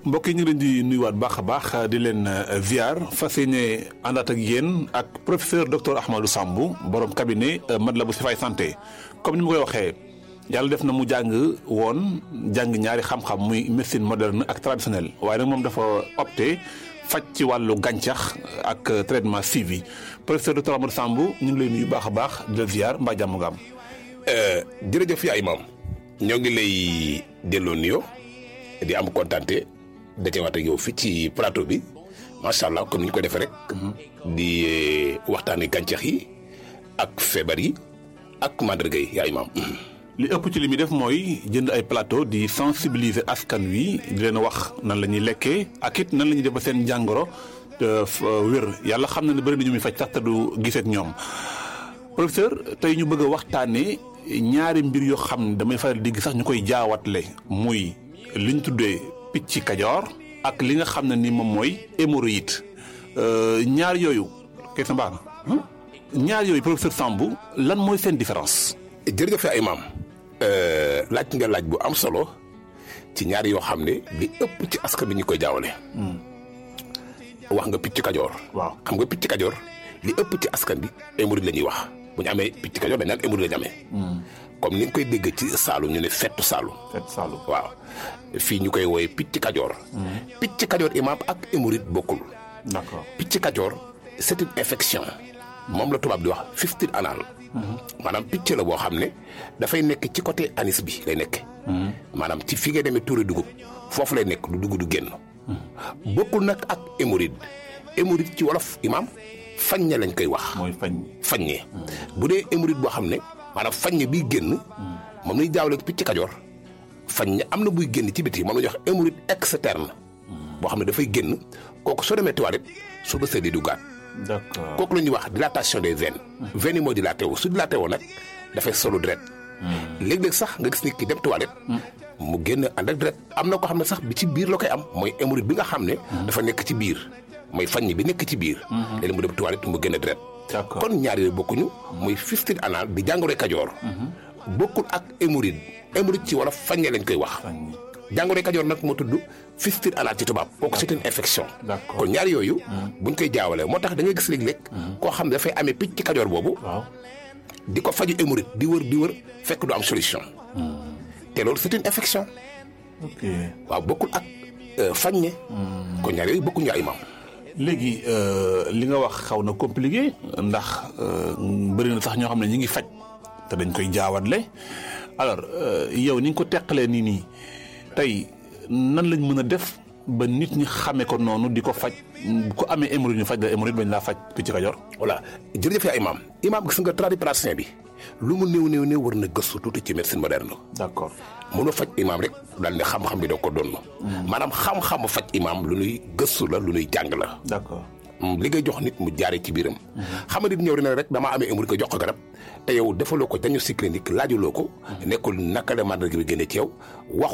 mbokk yi ñu ngi leen di nuyuwaat baax a baax di leen ziar fas yéene àndaat ak yéen ak professeur docteur Ahmadou Sambou borom cabinet Matlaboul Chifaay santé comme ni ma koy waxee yàlla def na mu jàng woon jàng ñaari xam-xam muy médecine moderne ak traditionnelle waaye nag moom dafa opté faj ci wàllu gàncax ak traitement suivi professeur docteur Ahmadou Sambou ñu ngi lay nuyu baax a baax di la ziar mbaa jàmm nga am. jërëjëf yaay maam ñoo ngi lay delloo nuyoo di am kontante dajewaat ak yow fii ci plateau bi macha allah comme ni ñu ko defee rek. di waxtaanee gàncax yi ak feebar yi ak màndarga yi yaay maam. li ëpp ci li muy def mooy jënd ay plateau di sensibiliser askan wi di leen wax nan la ñuy lekkee ak it nan la ñuy def ba seen jàngoro wér yàlla xam na ne bëri na ñu muy faj sax te du gisee ak ñoom professeur tey ñu bëgg a waxtaanee ñaari mbir yoo xam ne damay faral di gis sax ñu koy jaawatle muy li ñu tuddee picc kajoor ak li nga xam ne ni moom mooy hémorroïde ñaar yooyu kay sa mbaax na ñaar yooyu professeur Sambou lan mooy seen différence. jërëjëf ay maam laaj nga laaj bu am solo ci ñaari yoo xam ne li ëpp ci askan bi ñu koy jaawale. wax nga picc kajoor. waaw xam nga picc kajoor li ëpp ci askan bi hémorroïde la ñuy wax bu ñu amee picc kajoor dañ naan hémorroïde la ñu amee. comme ni nga koy dégg ci Saalum ñu ne fettu Saalum. fettu Saalum waaw fii ñu koy wooye picc kajoor. picc kajoor imaam ak hémorroïde bokkul. d'accord picc kajoor c'est une infection. moom la tubaab di wax fistule anal. maanaam picc la boo xam ne dafay nekk ci côté anis bi lay nekk. maanaam ci fi ngay demee tuuri dugub foofu lay nekk du dugub du génn. bokkul nag ak hémorroïde hémorroïde ci wolof imaam faññe lañ koy wax. mooy fañ. faññe bu dee hémorroïde boo xam ne maanaam faññe biy génn. moom lañuy jaawale picc kajoor faññe am na buy génn ci biti moom la ñuy wax hémorroïde externe. boo xam ne dafay génn kooku soo demee toilette su bësee di duggaat. d'accord kooku la ñuy wax dilatation des veines. veines yi moo dilaté wu su dilaté woo nag dafay solu deret. léeg-léeg sax nga gis nit ki dem toilette. mu génn ànd ak deret am na ko xam ne sax bi ci biir la koy am mooy hémorroïde bi nga xam ne. dafa nekk ci biir mooy faññ bi nekk ci biir. léeg-léeg mu dem toilette mu génn deret. d'accord kon ñaar yooyu bokkuñu. muy fistule anal di jàngoro kajoor. bokkul ak hémorroïde hémorroïde ci wala faññe lañ koy wax. jàngoro kajoor nag moo tudd fistule anal ci tubaab kooku c'est une infection D'accord. kon ñaar yooyu buñ koy jaawalee moo tax da ngay gis léeg-léeg koo xam ne dafay amee picc kajoor boobu waaw di ko faju hémorroïde di wër di wër fekk du am solution te loolu c'est une infection ok waaw bokkul ak euh, faññe kon ñaar yooyu bokkuñu ay maam léegi euh, li nga wax xaw na compliqué ndax euh, bëri na sax ñoo xam ne ñi ngi faj te dañ koy jaawatle alors euh, yow ni nga ko teqalee nii nii tey nan lañ mën a def ba nit ñi xamee ko noonu di ko faj ku amee hémorroïde ñu faj la hémorroïde bañ laa faj picc kajoor voilà jërëjëf yaa imaam imaam gis nga tradipraticien bi lu mu néew néew néew war na gëstu tuuti ci médecine moderne d'accord mënoo faj imaam rek daal ne xam-xam bi doo ko doon maanaam xam-xamu faj imaam lu nuy gëstu la lu nuy jàng la d'accord li ngay jox nit mu jaaree ci biiram xam nga nit ñëw dina rek damaa amee hémorroïde ko jox ko garab te yow defaloo ko diagnostic clinique laajuloo ko nekkul naka la màndarga bi génne ci yow wax